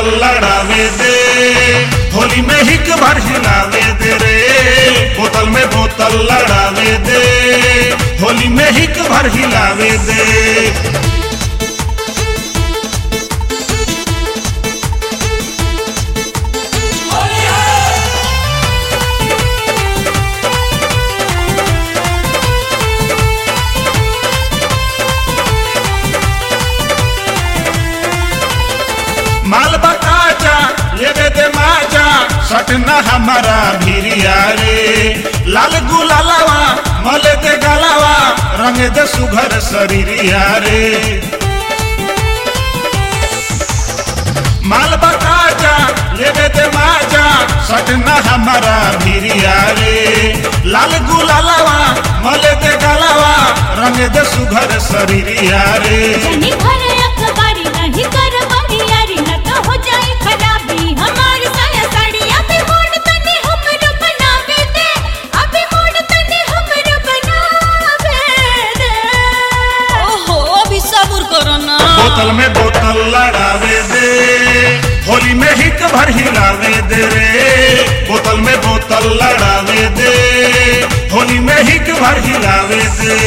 बोतल लड़ावे दे होली में हिक भर हिलावे दे रे बोतल में बोतल लड़ावे दे होली में हिक भर हिलावे दे माल बताजा लेवे दे माजा सटना हमारा भिरिया रे लाल गुलालावा मले दे गलावा रंग दे सुघर शरीरिया रे माल बताजा लेवे दे माजा सटना हमारा भिरिया रे लाल गुलालावा मले दे गलावा रंग दे सुघर शरीरिया रे जनी भर अखबारी नहीं कर बारी यारी न तो हो जाए खराबी हमार साया साड़ी अबे मोड़ तने हमरो बनावे दे अबे मोड़ तने हमरो बनावे दे ओहो अभी सब्र करो ना बोतल में बोतल लड़ावे दे होली में हिक भर हिलावे दे रे बोतल में बोतल लड़ावे दे होली में हिक भर हिलावे दे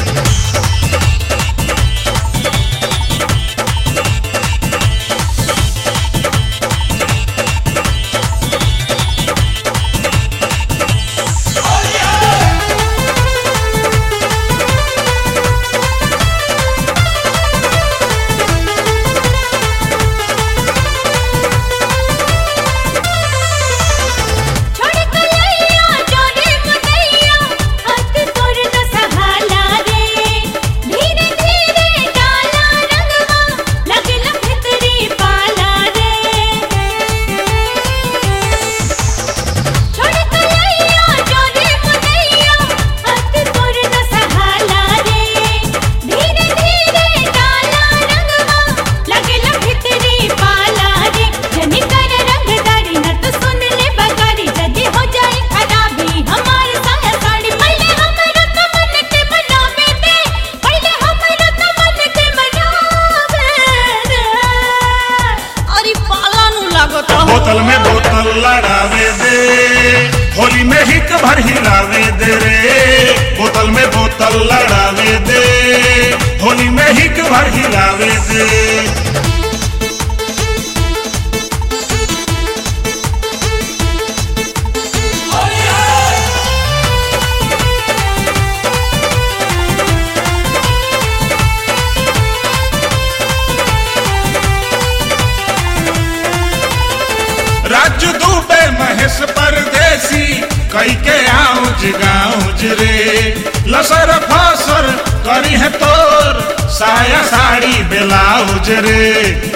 छोड़ कलैया जोरे मुदैया हाथ तोर न सहाला रे धीरे धीरे डाला रंगवा लगल भितरी पाला रे छोड़ कलैया जोरे मुदैया हाथ तोर न सहाला रे धीरे धीरे डाला रंगवा लगल भितरी पाला रे जनी कर रंगदारी न तो सुन ले बगारी जदी हो जाए खराबी हमार साया साड़ी पहले हमरा तो मन के बनावे दे पहले हमरा तो मन के बनावे दे अरे पाला नु लागत हो बोतल में बोतल लड़ावे दे होली में हिक भर हिलावे दे रे बोतल में बोतल लड़ावे दे होली में हिक भर हिलावे दे राजू दुबे महेश परदेसी कई के आउज गाउज रे लसर फसर करी है तोर साया साड़ी ब्लाउज रे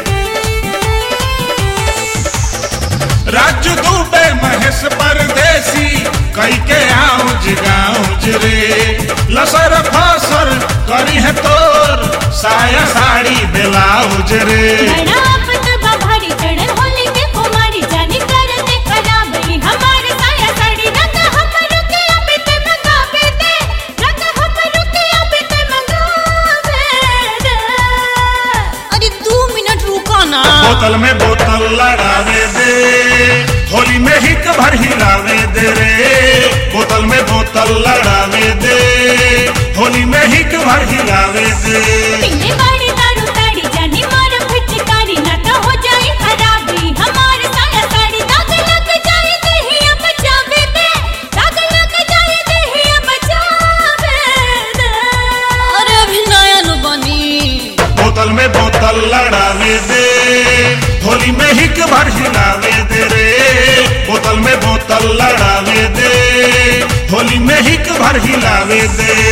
राजू दुबे महेश परदेसी कई के आउज गाउज रे लसर फसर करी है तोर साया साड़ी ब्लाउज रे बड़ा आपत बभारी चढ़न होली के कुमारी जानी करते खराबी हमार साया साड़ी रंग हमरो के अबे ते मंगावे दे रंग हमरो के अबे ते मंगावे दे अरे दो मिनट रुको ना बोतल में बोतल लड़ावे दे होली में हिक भर हिलावे दे रे बोतल में बोतल लड़ावे दे होली में हिक भर हिलावे दे पीने वाली दारू ताड़ी जानी मार फिटकारी न तो हो जाए खराबी हमार साया साड़ी दाग लग जाए देहिया बचावे दे दाग लग जाए देहिया बचावे दे अरे अभी नया नु बनी बोतल में बोतल लड़ावे दे होली में हिक भर हिलावे दे रे बोतल में बोतल लड़ावे दे होली में हिक भर हिलावे दे